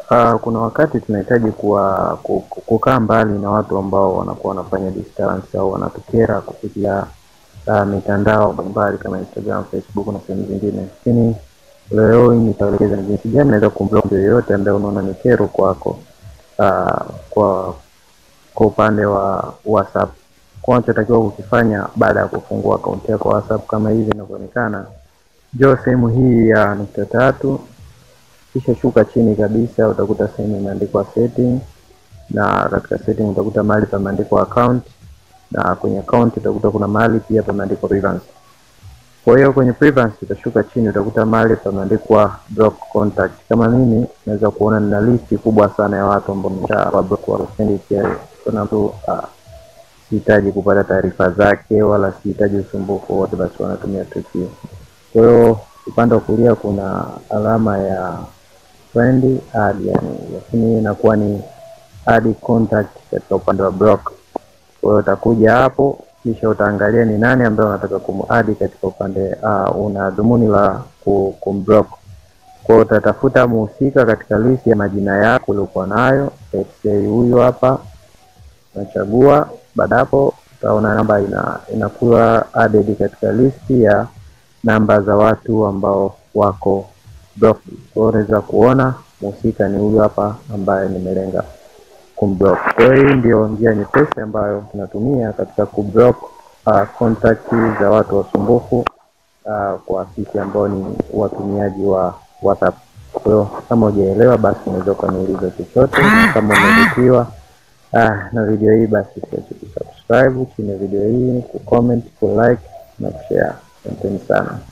Uh, kuna wakati tunahitaji kuwa ku- ku- kukaa mbali na watu ambao wanakuwa wanafanya distance au wanatukera kupitia uh, mitandao mbalimbali kama Instagram, Facebook na sehemu zingine, lakini leo hii nitaelekeza ni jinsi gani naweza kumblock mtu yoyote ambaye unaona ni kero kwako uh, kwa kwa upande wa WhatsApp. Kwa unachotakiwa kukifanya baada ya kufungua akaunti yako WhatsApp kama hivi inavyoonekana, njoo sehemu hii ya nukta tatu kisha shuka chini kabisa utakuta sehemu imeandikwa setting na katika setting utakuta mahali pameandikwa account na kwenye account utakuta kuna mahali pia pameandikwa privacy. Kwa hiyo kwenye privacy utashuka chini utakuta mahali pameandikwa block contact. Kama mimi naweza kuona nina listi kubwa sana ya watu ambao nimesha block wa kusendi pia kuna mtu ah, sihitaji kupata taarifa zake wala sihitaji usumbufu wote, basi wanatumia trick hiyo. Kwa hiyo upande wa kulia kuna alama ya friend add, yani lakini inakuwa ni add contact katika upande wa block. Kwa hiyo utakuja hapo kisha utaangalia ni nani ambaye unataka kumadi katika upande uh, una dhumuni la ku- kumblock. Kwa hiyo utatafuta muhusika katika listi ya majina yako uliokuwa nayo, let's say huyu hapa unachagua. Baada hapo utaona namba ina inakuwa added katika listi ya namba za watu ambao wako block. Kwa hiyo unaweza kuona mhusika ni huyu hapa ambaye nimelenga kumblock. Kwa hiyo hii ndio njia nyepesi ambayo tunatumia katika kublock uh, contact za watu wasumbufu uh, kwa sisi ambao ni watumiaji wa WhatsApp. Kwa hiyo kama hujaelewa, basi unaweza ukaniuliza chochote, na kama umevutiwa ah, na video hii, basi usiache kusubscribe chini ya video hii, kucomment, kulike na kushare. Asanteni sana.